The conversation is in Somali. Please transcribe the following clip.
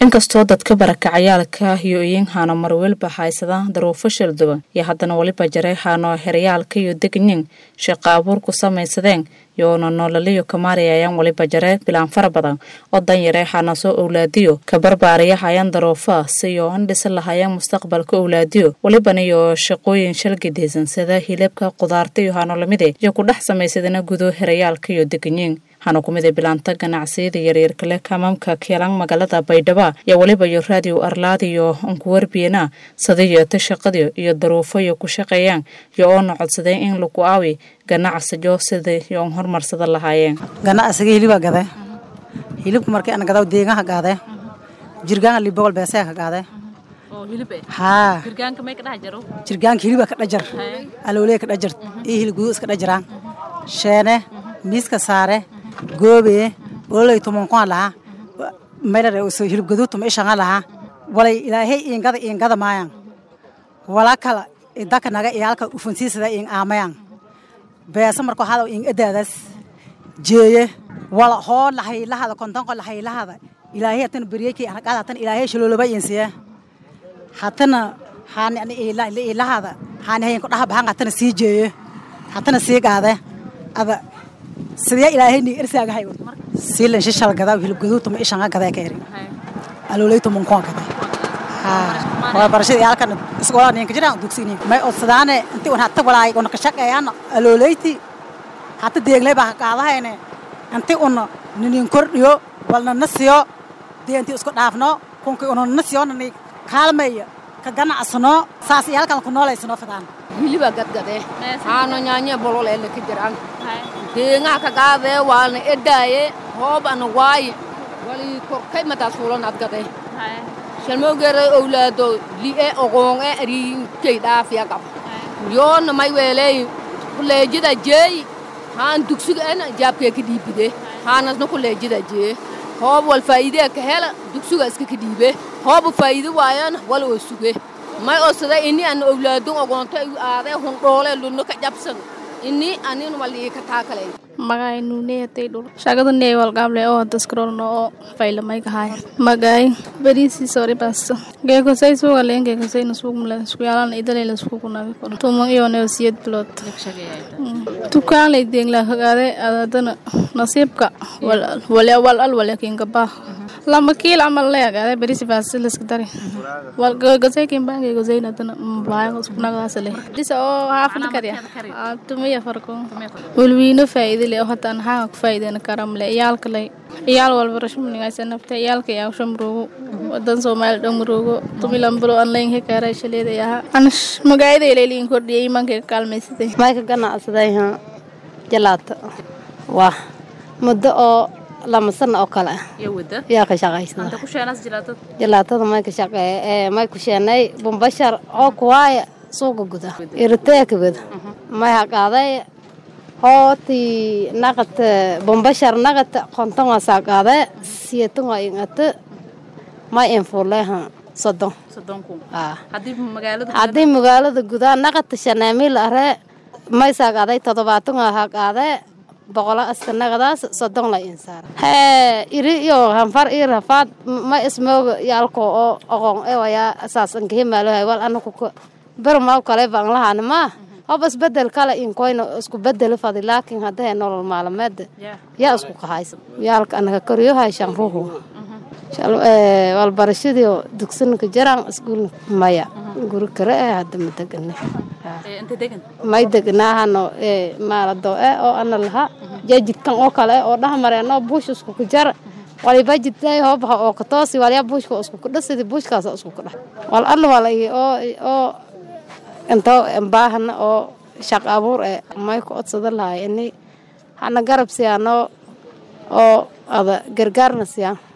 inkastoo dadka barakacayaalka iyo iyiinhaano marwelba haysada daruufo shalduban iyo haddana weliba jaray haano herayaalka iyo degnin shaqo abuur ku samaysadeen yoona noolaliyo kamaariyayaan weliba jare bilaan fara badan oo danyare haana soo owlaadiyo ka barbaariyahayaan daruufa siyo an dhisa lahayaan mustaqbalka owlaadiyo welibana iyo shaqooyin shalgidaysan sida hilibka qudaarta iyo haano lamide iyo ku dhex samaysadana gudo herayaalka iyo deganyiin hana kumida bilaanta ganacsiyada yaryarka leh kamaamka keelaan magaalada baydhaba iyo weliba iyo raadiyo arlaad iyo unkuwarbiyana sadayeeta shaqadiyo iyo daruufo iyo ku shaqeeyaan iyo oona codsadeen in lagu aawi ganacsijo sida iyo un horumarsada lahaayeen ganacsiga hilibaa gade hilibka markii ana gadaw deegaha gaade jirgaanka libogol beesee ka gaade haa jirgaanka hilibaa ka dhajar aloolee ka dhajar iyo hilib gudu iska dhajaraan sheene miiska saare goobe ololay tumonkoa lahaa maydhare uso hilib gudu tuma ishanga lahaa walay ilaahay iingada iingada maayan wala kala idaka naga iyaalka ufansiisada iing aamayaan beesa marka waxaada iing adaadaas jeeye wala hoo lahaylahada kontonko lahaylahada ilaahay hatana beryeyki arqaad hatana ilaahay shaloolaba iinsiye hatana haani ilahada haani hayin kudhaha bahan hatana sii jeeye hatana sii gaade ada sidee ilaahay ni irsaagahay siilan shishal gadaa hilib gaduutuma ishanga gadaa ka eri aloolaytuma nkoon gadaa waa barashada iyaalkan isgoola ninka jiraan dugsiini may odsadaane inti un hata walaay una ka shaqeeyaan aloolayti hata deeglay baa ka qaadahayne inti un ninin kordhiyo walna na siyo dee inti isku dhaafno kunki una na siyo nani kaalmaya ka ganacsano saas iyaalkan ku noolaysano fadaan hiliba gadgade haano nyaanya bololele ka jiraan deengaha ka gaadee waalna edaaye hoob ana waaye wali korkay mataas fuulan adgade shalmowgeeray owlaado li'e ogoonge ariinkay dhaafiya qab yoona may weeleey kuleejida jeey haan dugsiga ena jaabkee ka dhiibide haanasna kuleejida jee hoob wal faa'iidee ka hela dugsiga iska ka dhiibe hooba faa'iide waayana wal oo suge may osada ini ana owlaadon ogoonto aadee hundhoole lunno ka jabsan ini anin walii ka taakalay magay nuuneyatay dhul shaqada nee walqaable oo daskarolno oo faylamay kahay magay berisi sori basto geekosay suuga leen geekosay nasuugmle isku yaalan idalay la isku kunabi kor tumang iyo neosiyad bilod tukaan lay deengla hagaade adadana nasiibka wale wal al wale kinkabaa lama kiil camal lay hagaade berisi baasti liska dari wal geekosay kimbaa geekosay nadana mblaayan isku nagdaasale disa oo haafli karya tumaya farko walwiino faa'iide le hata naxaa ku faa'iideyna karamle iyaalka lay iyaal walba rashmunigaasa nafta iyaalka yaawsha murugo wadan soomaali dhan murugo tumilanbalo an layn hekaara shaleeda yaha anash magaayada ilayliin kordhiyay imanka ka kaalmaysaday mayka ganacsaday ha jalaato waa muddo oo lama sano oo kale ah yaa ka shaqaysada jalaatada may ka shaqeeye ee may ku sheenay bumbashar oo kuwaaya suuqa guda iriteeka guda may haqaaday hooti naqat bombashar naqat konton waa saaqaade siyeetan waa ingate may infuleha sodon haddii magaalada gudaa naqata shanaamiil are may saaqaaday todobaatan waa haqaade boqolo aska naqadaas sodon la insaar hee iri iyo hanfar ii rafaad ma ismooga yaalko oo oqon ewayaa saas ankahimaalohay wal anaku bermaw kale baan lahaani maa hoba isbedel kale inkoyna isku bedeli fadi laakiin haddahe nolol maalmeeda yaa isku kahaysa yaalka anaga koryohay shanruhu walbarashadii dugsinka jaraan iskuul maya guri kare eh hadda ma degane may degnaahano maalado e oo ana laha jajidkan oo kale oo dhahmareeno buush isku ku jar waliba jidday hoobaha oo katoosi walyaa buushka isku kudhasidi buushkaas isku kudhax wal alla wala oo oo intoo baahana oo shaq abuur e may ku odsada lahay ini hana garab siyaano oo ada gargaarna siyaan